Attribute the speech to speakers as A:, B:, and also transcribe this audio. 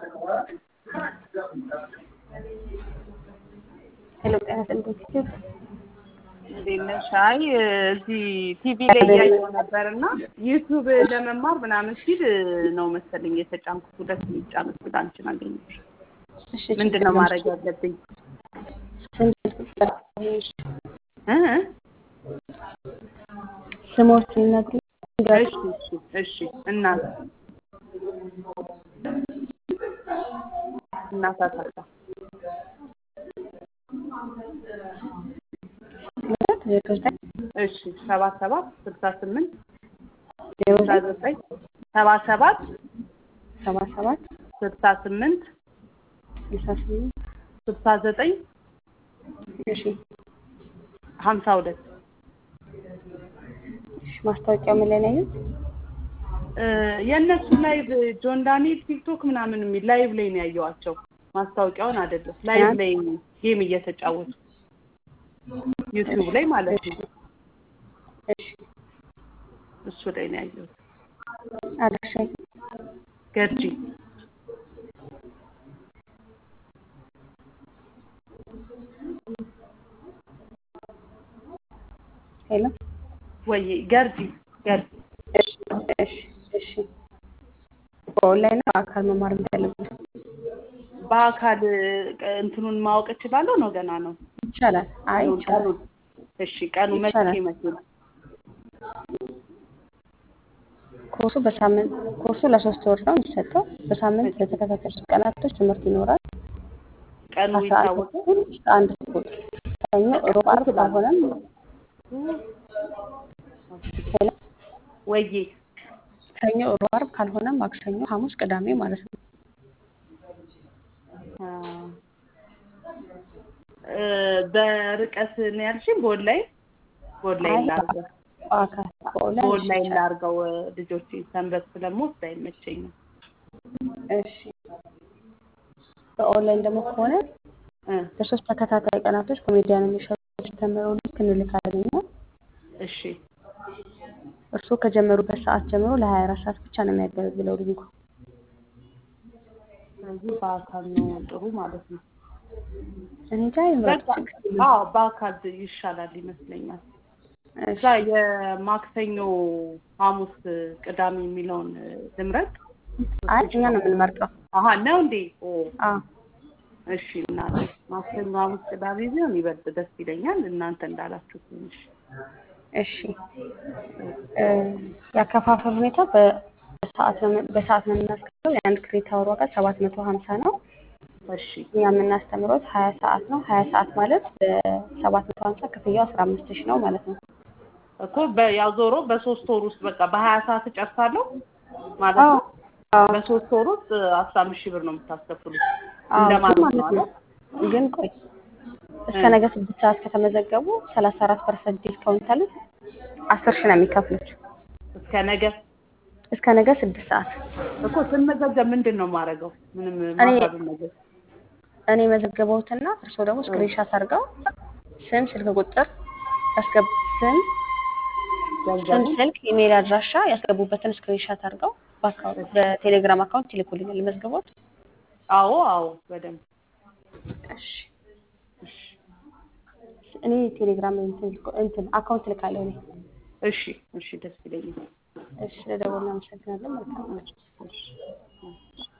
A: ሄሎ ጤና ይስጥልኝ ዩቲዩብ
B: እንዴት ነሽ? አይ እዚህ ቲቪ ላይ እያየሁ ነበር እና ዩቲዩብ ለመማር ምናምን ሲል ነው መሰለኝ የተጫንኩት። ሁለት የሚጫን ስል አንቺን አገኘሁሽ።
A: እሺ
B: ምንድን ነው ማድረግ ያለብኝ?
A: ስንት ቁጥር
B: እ?
A: ስሞች ይነግሩ
B: እሺ እሺ እሺ እናት እናት አሳታ
A: ሁለት ዜሮ ዘጠኝ
B: እሺ ሰባ ሰባት ስልሳ ስምንት
A: ዜሮ
B: ስልሳ
A: ዘጠኝ
B: ዘጠኝ ሰባ ሰባት
A: ሰባ ሰባት
B: ስልሳ ስምንት
A: ስልሳ ስምንት
B: ስልሳ ዘጠኝ
A: እሺ
B: ሀምሳ ሁለት
A: እሺ ማስታወቂያው ምን ላይ ነው ያዩት?
B: እ፣ የእነሱ ላይቭ ጆን ዳንኤል ቲክቶክ ምናምን የሚል ላይቭ ላይ ነው ያየኋቸው። ማስታወቂያውን አይደለም ላይቭ ላይ ጌም እየተጫወቱ ዩቲዩብ ላይ ማለት ነው።
A: እሺ
B: እሱ ላይ ነው ያየሁት።
A: አድራሻ
B: ገርጂ
A: ሄሎ
B: ወይ ገርጂ ገርጂ
A: እሺ እሺ እሺ በኦንላይን ነው በአካል መማር እንዳለበት
B: በአካል እ፣ እንትኑን ማወቅ እችላለሁ ነው ገና ነው
A: ይቻላል። አይ
B: ቀኑን
A: ይቻላል።
B: ቀኑን እሺ ቀኑ መቼ
A: ይቻላል።
B: መቼ ነው?
A: ኮርሱ በሳምንት ኮርሱ ለሶስት ወር ነው የሚሰጠው። በሳምንት ለተከታታይ ሶስት ቀናቶች ትምህርት ይኖራል።
B: ቀኑ
A: አስራ አንድ
B: ይታወቅ
A: ተኩል እስከ አንድ ተኩል ሰኞ፣ ሮብ፣ ዓርብ ካልሆነም ሄሎ
B: ወዬ
A: ሰኞ፣ ሮብ፣ ዓርብ ካልሆነም ማክሰኞ፣ ሐሙስ፣ ቅዳሜ ማለት ነው።
B: አ፣ እ፣ በርቀት ነው ያልሽኝ? በኦንላይን በኦንላይን
A: አይ
B: ላድርገው
A: በአካል በኦንላይን
B: በኦንላይን
A: ይቻላል።
B: ላድርገው እ፣ ልጆቼ ሰንበት ስለምወስድ አይመቸኝም።
A: እሺ በኦንላይን ደግሞ ከሆነ
B: እ፣
A: ለሶስት ተከታታይ ቀናቶች ኮሜዲያን የሚሸጡ ተምረው ልክ እንልካለን እኛ።
B: እሺ
A: እርስዎ ከጀመሩበት ሰዓት ጀምሮ ለሀያ አራት ሰዓት ብቻ ነው የሚያገለግለው ሊንኩ።
B: ስለዚህ በአካል ነው ጥሩ ማለት ነው።
A: እኔ እንጃ ይምረጡ
B: በቃ
A: ችግር የለም።
B: አዎ በአካል ይሻላል ይመስለኛል። እዛ
A: እሺ
B: የማክሰኞ፣ ሐሙስ፣ ቅዳሜ የሚለውን እ፣ ልምረጥ።
A: አይ እኛ ነው የምንመርጠው።
B: አሀ ነው እንዴ? ኦ
A: አዎ
B: እሺ እናቴ ማክሰኞ፣ ሐሙስ፣ ቅዳሜ ቢሆን ይበልጥ ደስ ይለኛል። እናንተ እንዳላችሁ ትንሽ
A: እሺ እ፣ ያከፋፈል ሁኔታ በ- በሰዓት ነው የምን- በሰዓት ነው የምናስከፍለው። የአንድ ክሬዲት አወር ዋጋ ሰባት መቶ ሀምሳ ነው።
B: እሺ
A: እኛ የምናስተምሮት ሀያ ሰዓት ነው። ሀያ ሰዓት ማለት በሰባት መቶ ሀምሳ ክፍያው አስራ አምስት ሺህ ነው ማለት ነው።
B: እኮ በ- ያው ዞሮ በሶስት ወር ውስጥ በቃ በሀያ ሰዓት እጨርሳለሁ ማለት
A: አዎ
B: ነው።
A: አዎ
B: በሶስት ወር ውስጥ አስራ አምስት ሺህ ብር ነው የምታስከፍሉት
A: አዎ ግን
B: እንደማለት ነው
A: ማለት ነው
B: አይደል?
A: ግን ቆይ እስከ
B: እ፣
A: ነገ ስድስት ሰዓት ከተመዘገቡ ሰላሳ አራት ፐርሰንት ዲስካውንት አለ። አስር ሺህ ነው የሚከፍሉት
B: እስከ ነገ
A: እስከ ነገ ስድስት ሰዓት።
B: እኮ ስንመዘገብ ምንድን ነው የማደርገው? ምንም
A: እኔ
B: ማሳብን ነገር
A: እኔ መዘገበውትና እርስዎ ደግሞ ስክሪንሻት አድርገው ስም፣ ስልክ ቁጥር ያስገቡ ስም ስም፣
B: ገንዘቡ
A: ስልክ፣ ኢሜይል አድራሻ ያስገቡበትን ስክሪንሻት አድርገው በአካውንት በቴሌግራም አካውንት ይልኩልኛል። መዝገቦት
B: አዎ አዎ በደንብ
A: እሺ።
B: እሺ
A: እኔ ቴሌግራም እንትን እንትን አካውንት ልካለሁ እኔ።
B: እሺ እሺ ደስ ይለኛል።
A: እሺ ለደወል እናመሰግናለን። መልካም
B: እሺ እሺ